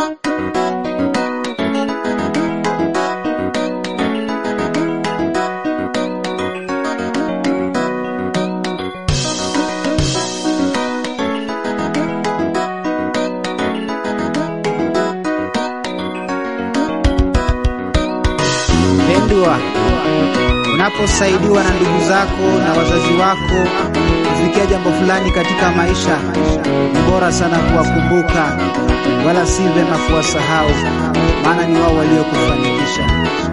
Mpendwa, unaposaidiwa na ndugu zako na wazazi wako kufikia jambo fulani katika maisha, ni bora sana kuwakumbuka, wala si vema kuwasahau, maana ni wao waliokufanikisha.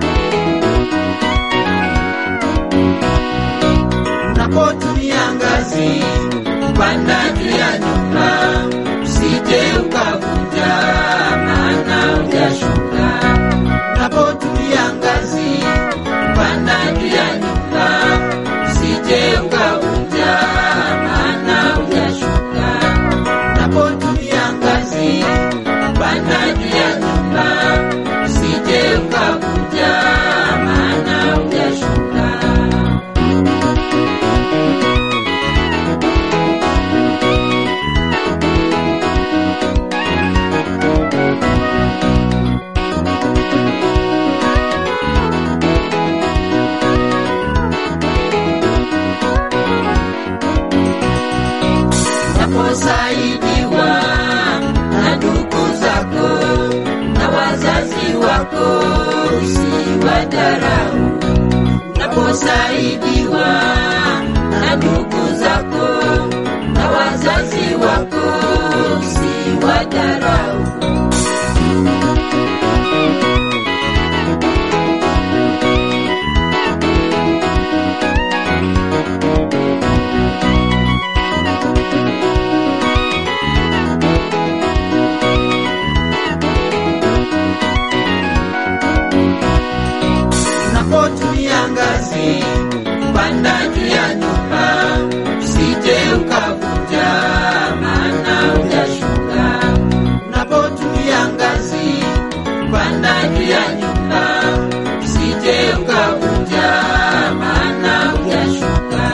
Unapotumia ngazi kupanda juu ya nyumba, usije ukavunja, maana hujashuka. Unapotumia ngazi kupanda juu ya nyumba, usije ukavunja, maana hujashuka. Unapotumia ngazi kupanda juu ya nyumba, usije ukavunja, maana hujashuka. unaposaidiwa na ndugu zako na wazazi wako, usiwadharau. Unaposaidiwa na ndugu zako na wazazi wako, usiwadharau. unapotumia ngazi kupanda juu ya nyumba, usije ukavunja, maana hujashuka. Unapotumia ngazi kupanda juu ya nyumba, usije ukavunja, maana hujashuka.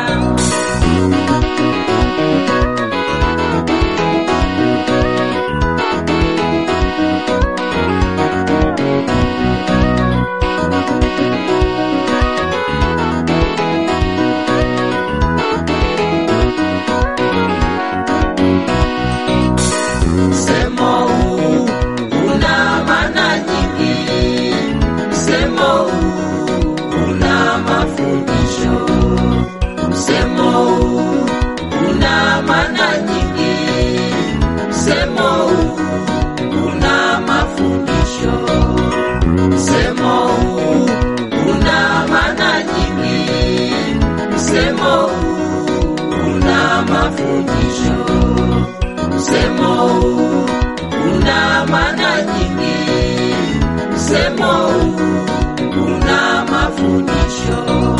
Msemo huu una maana nyingi, msemo huu una mafundisho, msemo huu una maana nyingi, msemo huu una mafundisho, msemo huu una maana nyingi, msemo huu una mafundisho msemo huu una maana nyingi, msemo huu una mafundisho.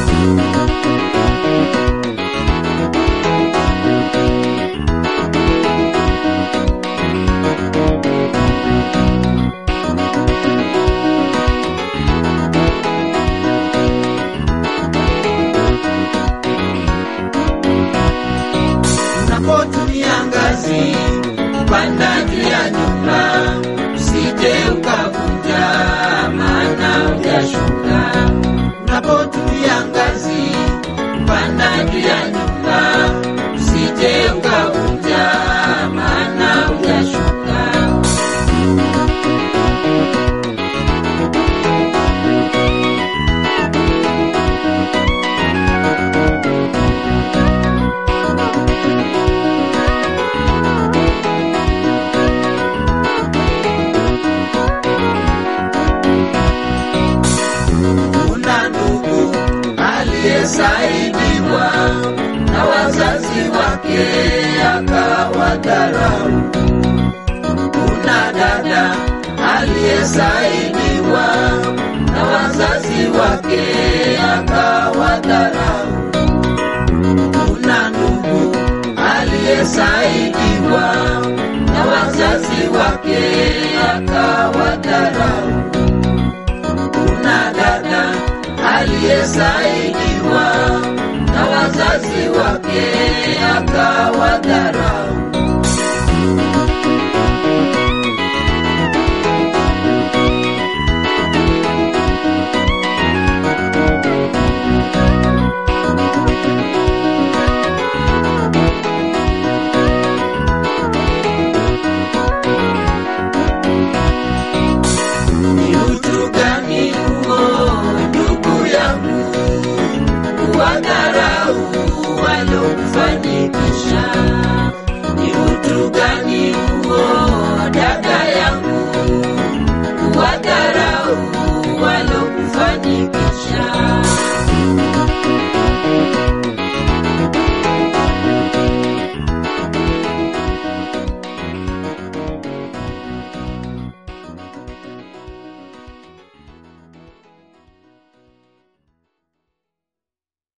Unapotumia ngazi kupanda juu ya nyumba, usije ukavunja, maana hujashuka. Unapotumia ngazi kupanda juu ya nyumba, usije ukavunja, maana hujashuka. Kuna ndugu aliyesaidiwa na wazazi wake akawadharau. Kuna dada aliyesaidiwa na wazazi wake akawadharau. Kuna ndugu aliyesaidiwa na wazazi wake akawadharau kuna dada aliyesaidiwa na wazazi wake akawadharau. madharau waliokufanyia